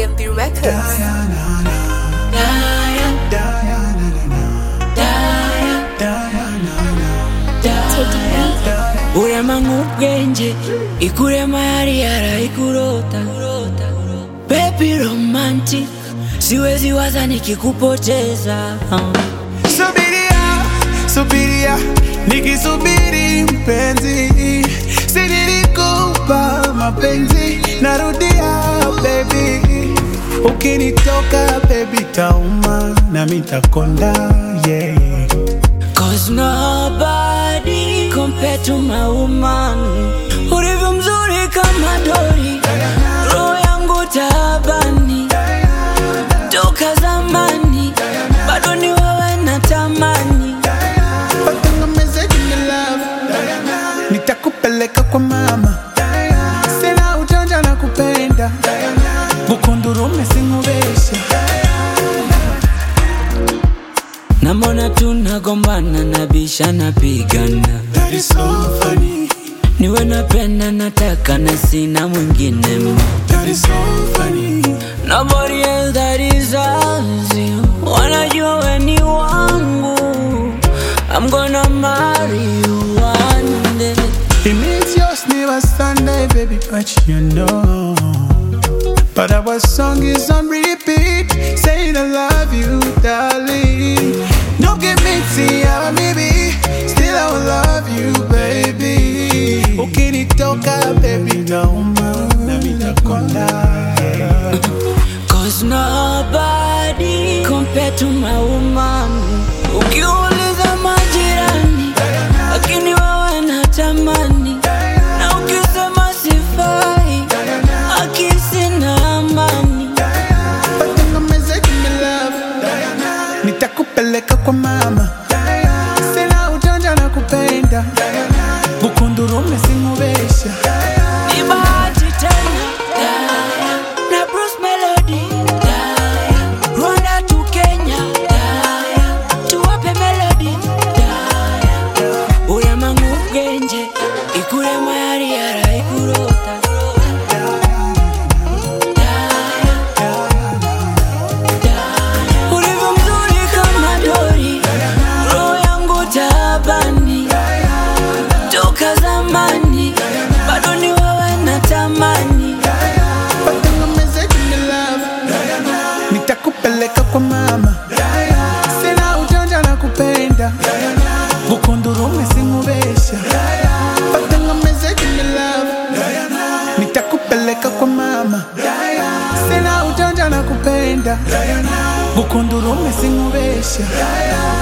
MP Records. urema ubwenge ikurema yari yarayikurota baby romantic siwezi waza nikikupoteza Subiria, subiria, nikisubiri mpenzi, si nilikupa mapenzi, narudia baby, ukinitoka baby tauma na mitakonda yeah. Cause nobody compared to my woman Ulivyo mzuri kama dori Roho yangu taabani Toka zamani Bado ni wewe natamani Watengemeze jini love, nitakupeleka kwa mama, sina ujanja na kupenda, bukundurume singubesha Namona tunagombana nabisha napigana That is so funny, Niwe napenda nataka na sina mwingine ma that is so funny. Nobody else that deserves you Wanajua we ni wangu I'm gonna marry you one day It means yours never Sunday, baby, but you know. But our song is on repeat, saying I love you, darling. No give me tea, maybe, still I will love you, baby. Ukinitoka, baby, nauma, na mitakonda. yeah. Cause nobody compared to my woman Ukiuliza majirani Lakini wewe natamani Na ukisema sifai Akisi na amani Watengemeze give me love, nitakupeleka kwa mama, sina ujanja na kupenda, bukundurume singubesha. Ni bahati tena Na Bruce Melody Rwanda to Kenya Tuwape melody Urema ng'ubwenge Ikurema yari yarayikurota Ulivyo mzuri kama dori Roho yangu taabani Toka zamani Bado ni wewe natamani Watengemeze give me love, nitakupeleka kwa mama, sina ujanja na kupenda, bukundurume singubesha. Watengemeze give me love, nitakupeleka kwa mama, sina ujanja na kupenda, bukundurume singubesha.